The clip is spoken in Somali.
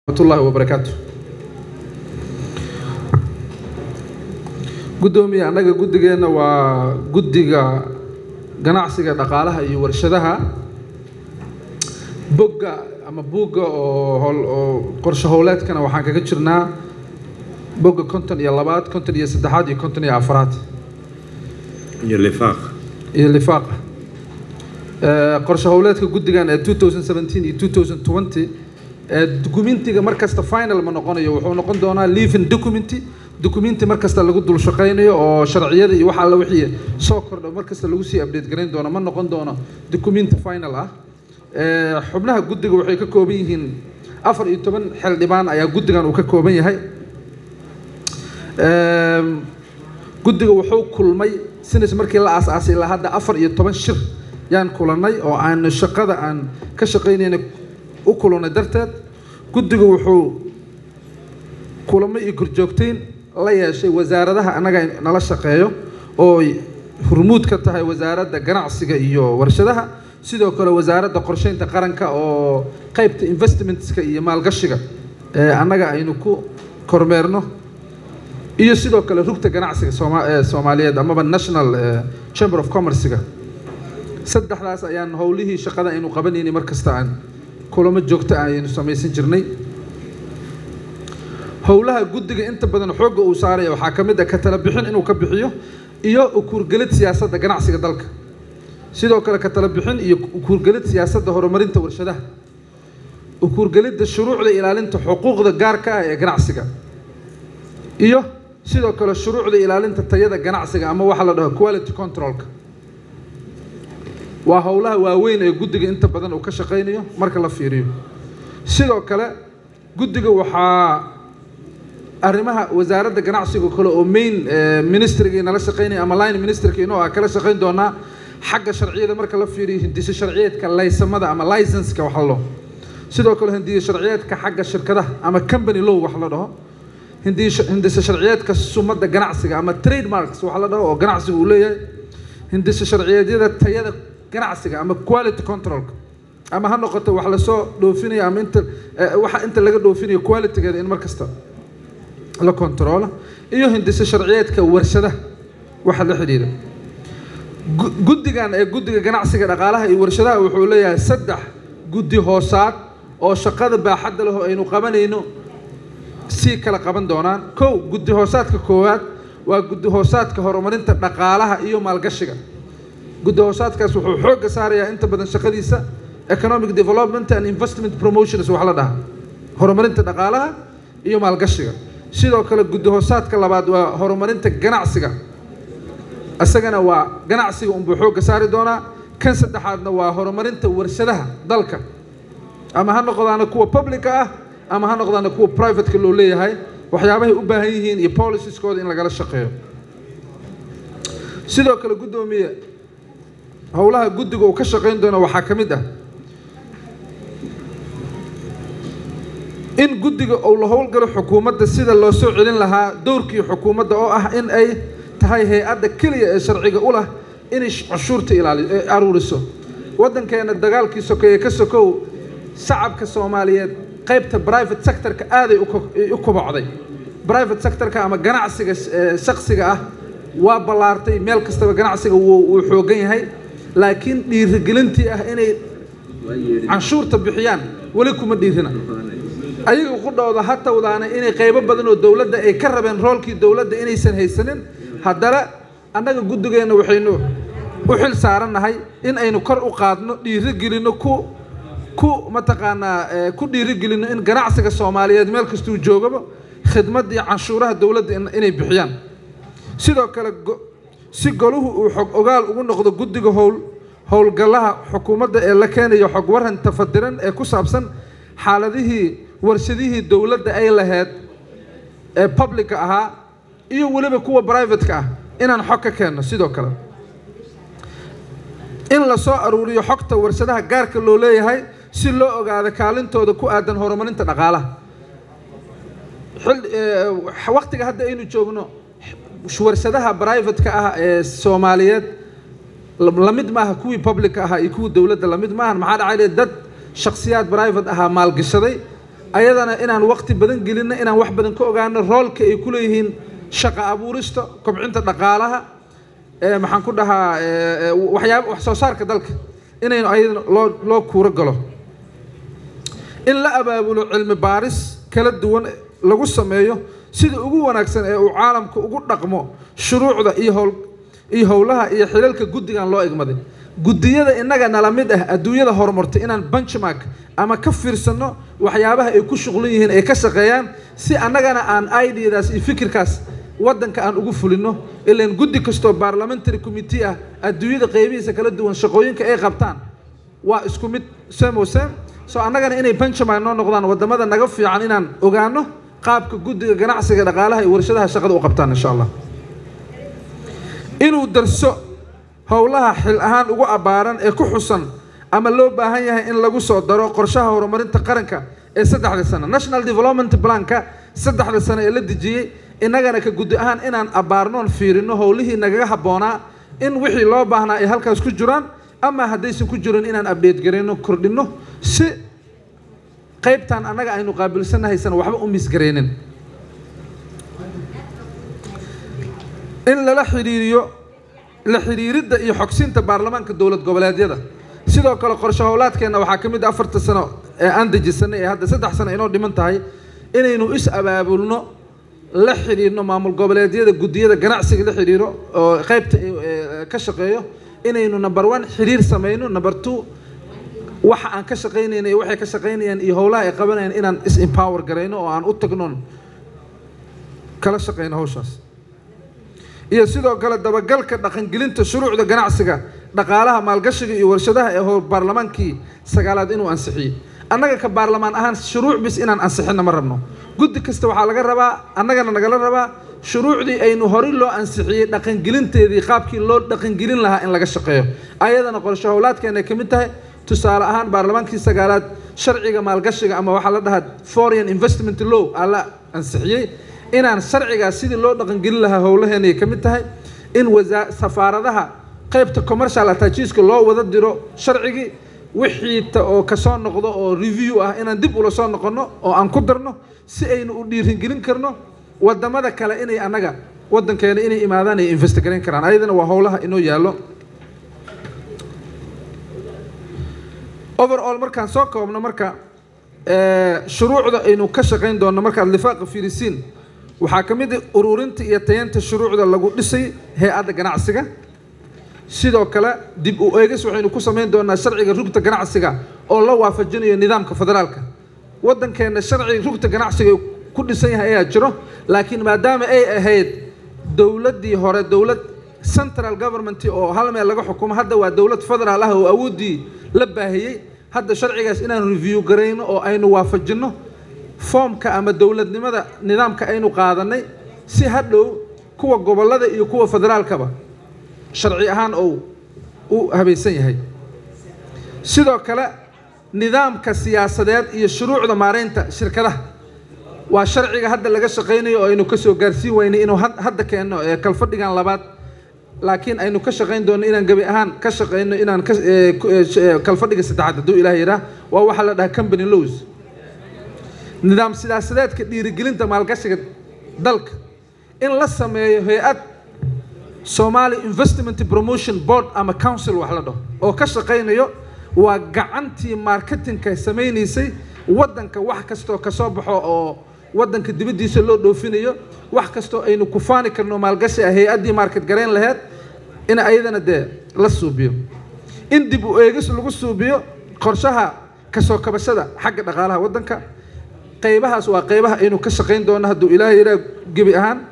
raxmatullaahi wabarakaatu guddoomiye annaga guddigeenna waa guddiga ganacsiga dhaqaalaha iyo warshadaha bogga ama buugga oo hol oo qorshe howleedkana waxaan kaga jirnaa bogga konton iyo labaad konton iyo saddexaad iyo konton iyo afaraad iyo lifaaq iyo lifaaqa qorshe howleedka guddigan ee 2017 iyo 2020 ee dukumentiga markasta final ma noqonayo wuxuu noqon doonaa living document documenti markasta lagu dul shaqaynayo oo sharciyada iyo waxa alla wixii soo kordho markasta lagu sii update garayn doono ma noqon doono documenti final ah xubnaha guddiga waxay ka kooban yihiin afar iyo toban xildhibaan ayaa guddigan uu ka kooban yahay guddiga wuxuu kulmay sinis markii la aasaasay ilaa hadda afar iyo toban shir yaan kulannay oo aan shaqada aan ka shaqaynayna u kulannay darteed guddiga wuxuu kulamo iyo korjoogteyn la yeeshay wasaaradaha annaga nala shaqeeyo oo hurmuud ka tahay wasaaradda ganacsiga iyo warshadaha sidoo kale wasaaradda qorsheynta qaranka oo qaybta investmentska iyo maalgashiga ee annaga aynu ku kormeerno iyo sidoo kale rugta ganacsiga sooma soomaaliyeed amaba national chamber of commercega saddexdaas ayaan howlihii shaqada aynu qabanaynay mar kasta aan kulamo joogto ah ayaynu samaysan jirnay howlaha guddiga inta badan xoogga uu saaraya waxaa ka mid ah ka tala bixin inuu ka bixiyo iyo ukuurgelid siyaasadda ganacsiga dalka sidoo kale ka tala bixin iyo ukuurgelid siyaasadda horumarinta warshadaha ukuurgelidda shuruucda ilaalinta xuquuqda gaarka ah ee ganacsiga iyo sidoo kale shuruucda ilaalinta tayada ganacsiga ama waxa la dhaho quality controlka waa howlaha waaweyn ee guddiga inta badan uu ka shaqaynayo marka la fiiriyo sidoo kale guddiga waxaa arrimaha wasaaradda ganacsiga kale oo main ministrigii nala shaqaynaya ama line ministerka inoo ah kala shaqayn doonaa xagga sharciyada marka la fiiriyo hindise sharciyeedka laysamada ama licenska wax la dhaho sidoo kale hindiye sharciyeedka xagga shirkadaha ama company law wax la dhaho hindise sharciyeedka sumadda ganacsiga ama trademarks wax la dhaho oo ganacsiga uu leeyahay hindise sharciyeedyada tayada ganacsiga ama quality controlka ama ha noqoto wax lasoo dhoofinayo ama inta waxa inta laga dhoofinayo qualitygeeda in mar kasta la controlo iyo hindise sharciyeedka warshadaha waxa la xidhiidha guddigan ee guddiga ganacsiga dhaqaalaha iyo warshadaha wuxuu leeyahay saddex guddi hoosaad oo shaqada baaxadda leh oo aynu qabanayno sii kala qaban doonaan kow guddi hoosaadka koowaad waa guddi hoosaadka horumarinta dhaqaalaha iyo maalgashiga guddi hoosaadkaas wuxuu xoogga saarayaa inta badan shaqadiisa economic development and investment promotions wax la dhaha horumarinta dhaqaalaha iyo maalgashiga sidoo kale guddi hoosaadka labaad waa horumarinta ganacsiga isagana waa ganacsiga unbuu xoogga saari doonaa kan saddexaadna waa horumarinta warshadaha dalka ama ha noqdaana kuwa publica ah ama ha noqdaana kuwa privateka loo leeyahay waxyaabahay u baahan yihiin iyo policeskooda in lagala shaqeeyo sidoo kale guddoomiye howlaha guddiga uu ka shaqayn doono waxaa ka mid ah in guddiga uu la howlgalo xukuumadda sida loo soo celin lahaa dowrkii xukuumadda oo ah in ay tahay hay-adda keliya ee sharciga u lah inay cashuurta ilaali aruuriso waddankeena dagaalkii sokeeye ka sokow shacabka soomaaliyeed qaybta private sectorka aaday u kobocday private sectorka ama ganacsiga shaksiga ah waa ballaartay meel kastaba ganacsiga wuu xoogan yahay laakiin dhiirigelintii ah inay canshuurta bixiyaan weli kuma dhiirina ayaga qudhooda ha tawdaana inay qaybo badan oo dowladda ay ka rabeen roolkii dowladda inaysan haysanin haddana annaga guddigeenna waxaynu u xil saarannahay in aynu kor u qaadno dhiirigelinno ku ku mataqaanaa ku dhiirigelinno in ganacsiga soomaaliyeed meel kastuu joogaba khidmad iyo canshuuraha dowladda inay bixiyaan sidoo kale si goluhu uu xog ogaal ugu noqdo guddiga howl howlgallaha xukuumadda ee la keenayo xog waran tafadiran ee ku saabsan xaaladihii warshadihii dowladda ay lahayd ee publica ahaa iyo weliba kuwa privateka ah inaan xog ka keenno sidoo kale in la soo aruuriyo xogta warshadaha gaarka loo leeyahay si loo ogaado kaalintooda ku aadan horumarinta dhaqaalaha waqtiga hadda aynu joogno warshadaha privateka ah ee soomaaliyeed lamid maaha kuwii publica ahaa iyo kuwii dowladda lamid maahan maxaa dhacay dad shakhsiyaad private ahaa maalgashaday ayadana inaan waqti badan gelinno inaan wax badan ka ogaano roolka ay ku leeyihiin shaqa abuurista kobcinta dhaqaalaha maxaan ku dhahaa waxyaaba wax soo saarka dalka inaynu ayadana loo loo kuuro galo in la abaabulo cilmi baaris kala duwan lagu sameeyo sida ugu wanaagsan ee uu caalamka ugu dhaqmo shuruucda iyo howl iyo howlaha iyo xilalka guddigan loo egmaday guddiyada innaga nala mid ah adduunyada horumartay inaan benchmark ama ka fiirsanno waxyaabaha ay ku shuqlan yihiin ay ka shaqeeyaan si annagana aan ideadaas iyo fikirkaas waddanka aan ugu fulino ilaan guddi kastoo parliamentary committee ah adduunyada qeybihiisa kala duwan shaqooyinka ay qabtaan waa isku mid same same so annagana inay benchmark noo noqdaan waddamada naga fiican inaan ogaano qaabka guddiga ganacsiga dhaqaalaha iyo warshadaha shaqada u qabtaan insha allah inuu darso howlaha xil ahaan ugu abbaaran ee ku xusan ama loo baahan yahay in lagu soo daro qorshaha horumarinta qaranka ee saddexda sano national development planka saddexda sano ee la dejiyey innagana ka guddi ahaan inaan abbaarnoon fiirino howlihii nagaga habboonaa in wixii loo baahnaa ay halkaas ku jiraan ama haddaysan ku jirin inaan abdheed garayno kordhinno si qaybtan annaga aynu qaabilsanahaysan waxba u misgaraynin in lala xidhiiriyo la xidhiiridda iyo xogsinta baarlamaanka dowlad goboleedyada sidoo kale qorshe howlaadkeenna waxaa ka mid ah afarta sano ee aan dejisanay ee hadda saddex sano inoo dhiman tahay inaynu is abaabulno la xidhiirno maamul goboleedyada guddiyada ganacsiga la xidhiiro oo qaybta ka shaqeeyo inaynu number one xidhiir samayno number two waxa aan ka shaqaynayna iyo waxay ka shaqaynayaan iyo howlaha ay qabanayaan inaan is empower garayno oo aan u tagnoon kala shaqayno hawshaas iyo sidoo kale dabagalka dhaqangelinta shuruucda ganacsiga dhaqaalaha maalgashiga iyo warshadaha ee hor baarlamaankii sagaalaad inuu ansixiyey annaga ka baarlamaan ahaan shuruuc bis inaan ansixinna ma rabno guddi kasta waxaa laga rabaa annagana nagala rabaa shuruucdii aynu horey loo ansixiyey dhaqangelinteedii qaabkii loo dhaqangelin lahaa in laga shaqeeyo ayadana qorshe howlaadkeena ay ka mid tahay tusaale ahaan baarlamaankii sagaalaad sharciga maalgashiga ama waxaa la dhahaa foreign investment law aa la ansixiyey inaan sharcigaas sidii loo dhaqangelin lahaa howlaheena ay ka mid tahay in wasaa safaaradaha qaybta commercial attachiska loo wada diro sharcigii wixii ta oo kasoo noqdo oo review ah inaan dib ula soo noqonno oo aan ku darno si aynu u dhiiringelin karno wadamada kale inay annaga waddankeena inay imaadaan ay investigarayn karaan ayadana waa howlaha inoo yaallo overall markaan soo koobno marka shuruucda aynu ka shaqayn doonno markaad lifaaqa fiirisiin waxaa ka mid ah ururinta iyo tayanta shuruucda lagu dhisay hay-adda ganacsiga sidoo kale dib u eegis waxaynu ku samayn doonaa sharciga rugta ganacsiga oo la waafajinayo nidaamka federaalka waddankeenna sharciga rugta ganacsiga ku dhisan yahay ayaa jiro laakiin maadaama ay ahayd dowladdii hore dowlad central government oo hal meel laga xukumo hadda waa dowlad federaal ah oo awooddii la baahiyey hadda sharcigaas inaan review garayno oo aynu waafajinno foomka ama dowladnimada nidaamka aynu qaadanay si hadhow kuwa gobollada iyo kuwa federaalkaba sharci ahaan ou u habaysan yahay sidoo kale nidaamka siyaasadeed iyo shuruucda maaraynta shirkadaha waa sharciga hadda laga shaqaynayo oo aynu kasoo gaarsiin weynay inuu hadda keenno ee kalfadhigan labaad laakiin aynu ka shaqayn doonno inaan gebi ahaan ka shaqayno inaan kalfadhiga saddexaad hadduu ilaah yidhaah waa waxaa la dhahaa company laws nidaam siyaasadeedka dhiirigelinta maalgashiga dalka in la sameeyo hay-ad somali investment promotion board ama council wax la dhaho oo ka shaqaynayo waa gacantii marketingka samaynaysay waddanka wax kastoo kasoo baxo oo waddanka dibaddiisa loo dhoofinayo wax kastoo aynu ku faani karno maalgashi ah hay-addii market garayn laheyd in ayadana dee la suubiyo in dib u eegis lagu suubiyo qorshaha kasoo kabashada xagga dhaqaalaha waddanka qaybahaas waa qaybaha aynu ka shaqayn doono hadduu ilaahay yidhaah gebi ahaan